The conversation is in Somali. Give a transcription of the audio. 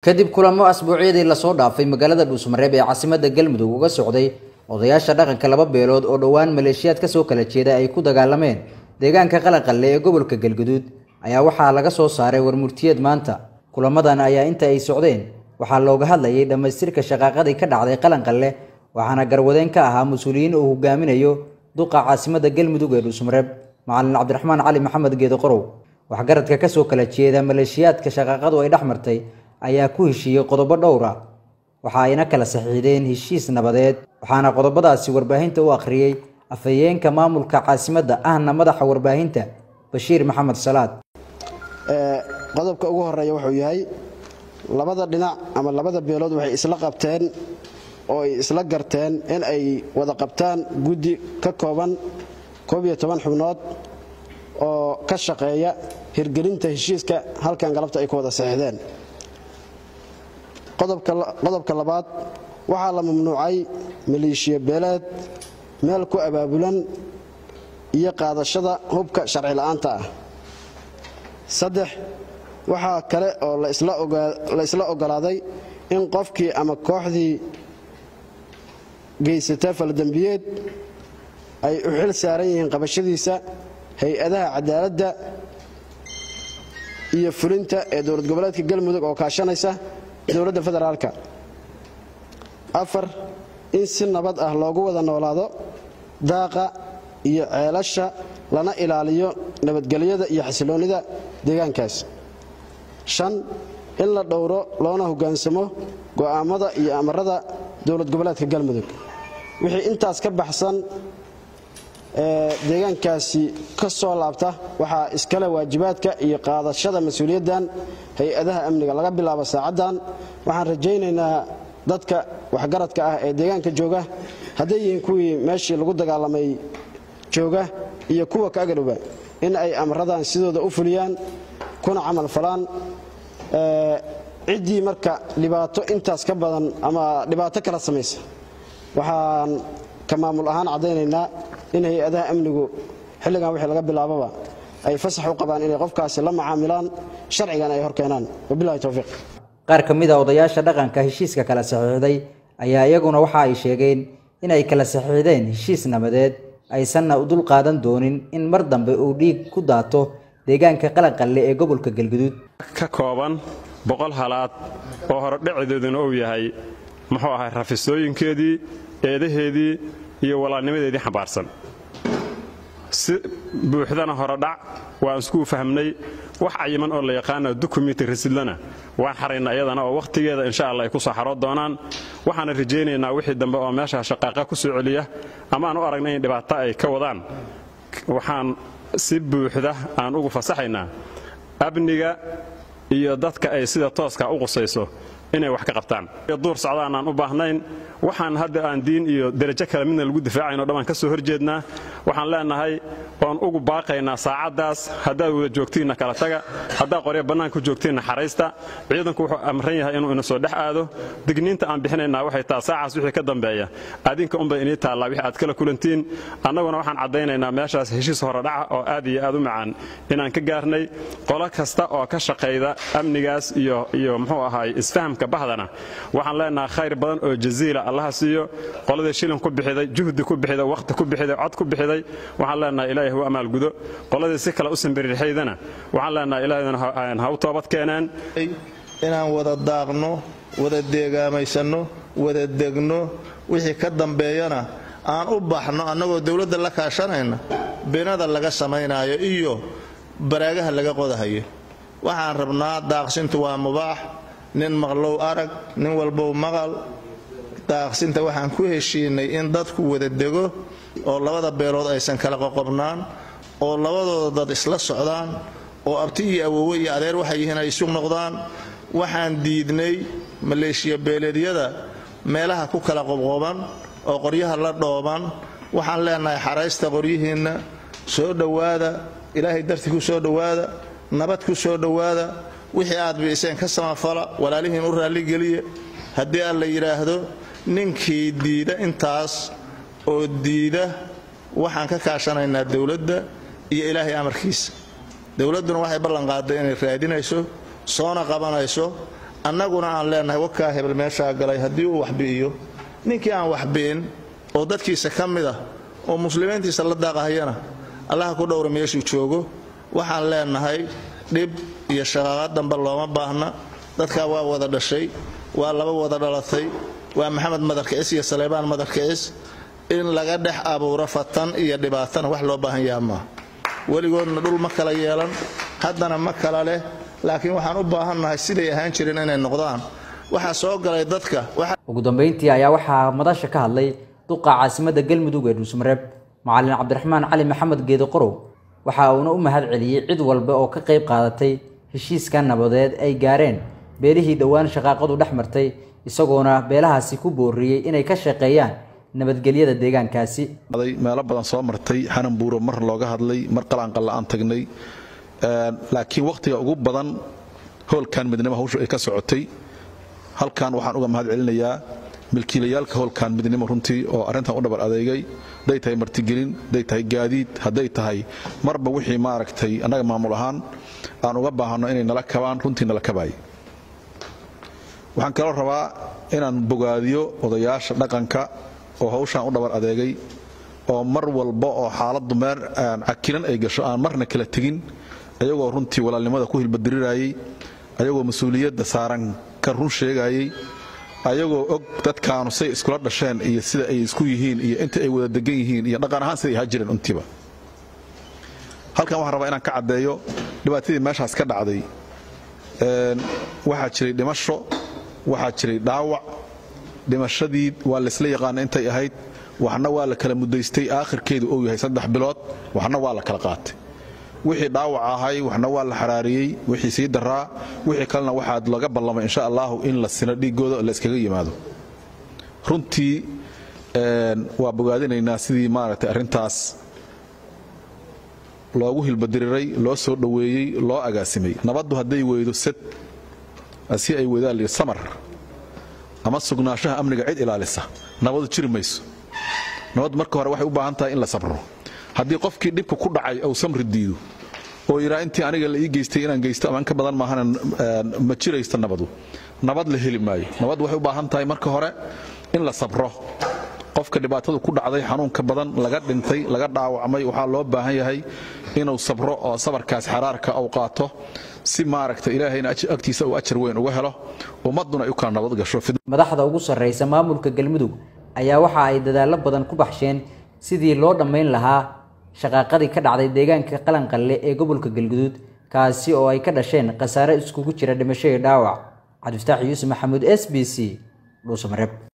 kadib kulamo asbuucyadii lasoo dhaafay magaalada dhuusmareeb ee caasimadda galmudug uga socday odayaasha dhaqanka laba beelood oo dhowaan maleeshiyaad kasoo kala jeeda ay ku dagaalameen deegaanka qalaqalle ee gobolka galguduud ayaa waxaa laga soo saaray warmurtiyeed maanta kulamadan ayaa inta ay socdeen waxaa looga hadlayay dhammaystirka shaqaaqadii ka dhacday qalanqalle waxaana garwadeen ka ahaa mas-uuliyiin uu hogaaminayo duqa caasimadda galmudug ee dhuusmareeb macalin cabdiraxmaan cali maxamed geedo qorow waxgaradka kasoo kala jeeda maleeshiyaadka shaqaaqadu ay dhex martay ayaa ku heshiiyey qodobo dhowra waxa ayna kala saxiixdeen heshiis nabadeed waxaana qodobadaasi warbaahinta u akhriyey afhayeenka maamulka caasimadda ahna madaxa warbaahinta bashiir maxamed salaad qodobka ugu horeeya wuxuu yahay labada dhinac ama labada beelood waxay isla qabteen oo ay isla garteen in ay wada qabtaan guddi ka kooban xubnood oo ka shaqeeya hirgelinta heshiiska halkan galabta ay ku wada saxiixdeen qodobka labaad waxaa la mamnuucay maleeshiya beeleed meel ku abaabulan iyo qaadashada hubka sharci la'aanta ah saddex waxaa kale oo la isla ogolaaday in qofkii ama kooxdii geysata faldembiyeed ay u xil saaran yihiin qabashadiisa hay-adaha cadaaladda iyo fulinta ee dowlad goboleedka galmudug oo kaashanaysa dowladda federaalka afar in si nabad ah loogu wada noolaado daaqa iyo ceelasha lana ilaaliyo nabadgelyada iyo xasiloonnida deegaankaas shan in la dhowro loona hoggaansamo go'aammada iyo amarada dowlad goboleedka galmudug wixii intaas ka baxsan ee deegaankaasi ka soo laabta waxaa iskale waajibaadka iyo qaadashada mas-uuliyaddan hay-adaha amniga laga bilaabo saacaddan waxaan rajaynaynaa dadka waxgaradka ah ee deegaanka jooga hadday yihiin kuwii meeshii lagu dagaalamay jooga iyo kuwa ka agadhowba in ay amradan sidooda u fuliyaan kuna camal falaan ciddii marka dhibaato intaas ka badan ama dhibaato kala samaysa waxaan ka maamul ahaan caddaynaynaa in hay-adaha amnigu xilligan wixii laga bilaababa ay fasax u qabaan inay qofkaasi la macaamilaan sharcigan ay hor keenaan wabilahi towfiiq qaar ka mid a odayaasha dhaqanka heshiiska kala saxiixday ayaa iyaguna waxa ay sheegeen in ay kala saxiixdeen heshiis nabadeed aysanna u dul qaadan doonin in mar dambe uu dhiig ku daato deegaanka qalanqalle ee gobolka galguduud ka kooban boqol halaad oo horodhaceedooduna uu yahay muxuu ahay rafisooyinkeedii eedaheedii iyo walaalnimadeedii xambaarsan si buuxdana horodhac waan iskuu fahmnay wax cayiman oo la yaqaana dukumiti rasidlana waan xaraynaa iyadana oo wakhtigeeda insha alla ay ku soo xaroo doonaan waxaana rajaynaynaa wixii dambe oo meesha shaqaaqa ku soo celiya ama aan u aragna in dhibaato ay ka wadaan waxaan si buuxda aan ugu fasaxaynaa amniga iyo dadka ay sida tooska u qusayso inay wax ka qabtaan duur socdaan aan u baahnayn waxaan hadda aan diin iyo derajo kale midna lagu difaacayn o dhammaan ka soo horjeednaa waxaan leenahay oon ugu baaqaynaa saacaddaas haddaad wada joogtiinna kala taga haddaad qorya bannaanka joogtiinna xaraysta ciidanku wuxuu amran yahay inuu ina soo dhex aado digniinta aan bixinaynaa waxay taa saacaas wixii ka dambeeya adinka unbay inii taallaa wixii aad kala kulantiin annaguna waxaan caddaynaynaa meeshaas heshiis horodhaca oo aad iyo aad u macaan inaan ka gaarnay qolo kasta oo ka shaqayda amnigaas iyo iyo muxuu ahaay isfahamka bahdana waxaan leenahay khayr badan oo jaziila allaha siiyo qoladii shilin ku bixiday juhdi ku bixiday wakhti ku bixiday cod ku bixiday waxaan leenahay ilaahay hu amaalgudo qoladii si kale u sambirirxaydana waxaan leenahay ilaahayna ha u toobad keeneen inaan wada daaqno wada deegaamaysanno wada degno wixii ka dambeeyana aan u baxno annagoo dowladda la kaashanayna binada laga samaynaayo iyo baraagaha laga qodahayo waxaan rabnaa daaqsintu waa mubaax nin maqlow arag nin walbow maqal daaqsinta waxaan ku heshiinay in dadku wada dego oo labada beelood aysan kala qoqobnaan oo labadooda dad isla socdaan oo abti iyo awoowe iyo adeer waxay yihiin ay isu noqdaan waxaan diidnay maleeshiya beeleedyada meelaha ku kala qobqoban oo qoryaha la dhooban waxaan leenahay xaraysta qoryihiinna soo dhowaada ilaahay dartii ku soo dhowaada nabad ku soo dhowaada wixii aad biiseen ka samafala walaalihiin u raalligeliya haddii aan la yidhaahdo ninkii diida intaas oo diida waxaan ka kaashanaynaa dowladda iyo ilaahay amarkiisa dowladduna waxay ballanqaaday inay raadinayso soona qabanayso annaguna aan leenahay wakaa hebel meeshaa galay haddii uu waxbi'iyo ninkii aan waxbi'in oo dadkiisa ka mid ah oo muslimiintiisa la daaqahayana allaha ku dhowra meeshuu joogo waxaan leenahay dhib iyo shaqaaqad dambe looma baahna dadkaa waa wada dhashay waa laba wada dhalatay waa maxamed madarkicis iyo saleybaan madarkicis in laga dhex abuuro fatan iyo dhibaatana wax loo baahan yaha maaha weligoodna dhul ma kala yeelan haddana ma kala leh laakiin waxaan u baahannahay siday ahaan jireen inay noqdaan waxaa soo galay dadka ugu dambeyntii ayaa waxaa madasha ka hadlay duqa caasimadda galmudug ee dhuusmareeb macalin cabdiraxmaan cali maxamed geedi qorow waxa uuna u mahad celiyey cid walba oo ka qayb qaadatay heshiiska nabadeed ay gaareen beelihii dhowaan shaqaaqadu dhex martay isagoona beelahaasi ku booriyey inay ka shaqeeyaan nabadgelyada deegaankaasi meelo badan soo martay xanan buuro mar looga hadlay mar qalaanqalla aan tagnay laakiin wakhtiga ugu badan howlkan midnimo hawshu ay ka socotay halkan waxaan uga mahad celinayaa milkiilayaalka howlkan midnimo runtii oo arrintan u dhabar adeegay hadday tahay martigelin hadday tahay gaadiid hadday tahay marba wixii maaragtay annaga maamul ahaan aan uga baahanno inay nala kabaan runtii nala kabaay waxaan kaloo rabaa inaan bogaadiyo odayaasha dhaqanka oo hawshaan u dhabar adeegay oo mar walba oo xaaladdu meer cakilan ay gasho aan marna kala tegin ayagoo runtii walaalnimada ku hilbadirirayay ayagoo mas-uuliyadda saaran ka run sheegayay ayagoo og dadkaanu say iskula dhasheen iyo sida ay isku yihiin iyo inta ay wada degan yihiin iyo dhaqan ahaan siday ahaa jireen untiiba halkan waxaan rabaa inaan ka caddeeyo dhibaatadii meeshaas ka dhacday waxaa jiray dhimasho waxaa jiray dhaawac dhimashadii waa laysla yaqaana intay ahayd waxna waa la kala mudaystay aakhirkeedu uu yahay saddex bilood waxna waa la kala qaatay wixii dhaawac ahay waxna waa la xaraariyey wixii sii daraa wixii kalena waxaa laga ballamay insha allahu in la sino dhiigooda la iskaga yimaado runtii waa bogaadinaynaa sidii maaragtay arrintaas loogu hilbadiriray loo soo dhoweeyey loo agaasimay nabaddu hadday weydo sad si ay weydaan lihi samar ama sugnaanshaha amniga cid ilaalisa nabadu jiri mayso nabaddu marka hore waxay u baahan tahay in la sabro haddii qofkii dhibka ku dhacay uu samri diido oo yidhaa intii aniga la ii geystay inaan geysto ama in ka badan maahana ma jiraysto nabadu nabad la heli maayo nabad waxay u baahan tahay marka hore in la sabro qofka dhibaatadu ku dhacday xanuunka badan laga dhintay laga dhaawacmay waxaa loo baahan yahay inuu sabro oo sabarkaas xaraarka uu qaato si maaragta ilaahayna agtiisa uu ajar weyn uga helo ummadduna ay u kala nabad gasho madaxda ugu sarreysa maamulka galmudug ayaa waxa ay dadaallo badan ku baxsheen sidii loo dhammayn lahaa shaqaaqadii ka dhacday deegaanka qalanqalle ee gobolka galguduud kaasi oo ay ka dhasheen khasaare iskugu jira dhimasho iyo dhaawac cabdifataax yuusuf maxamuud s b c dhuusamareeb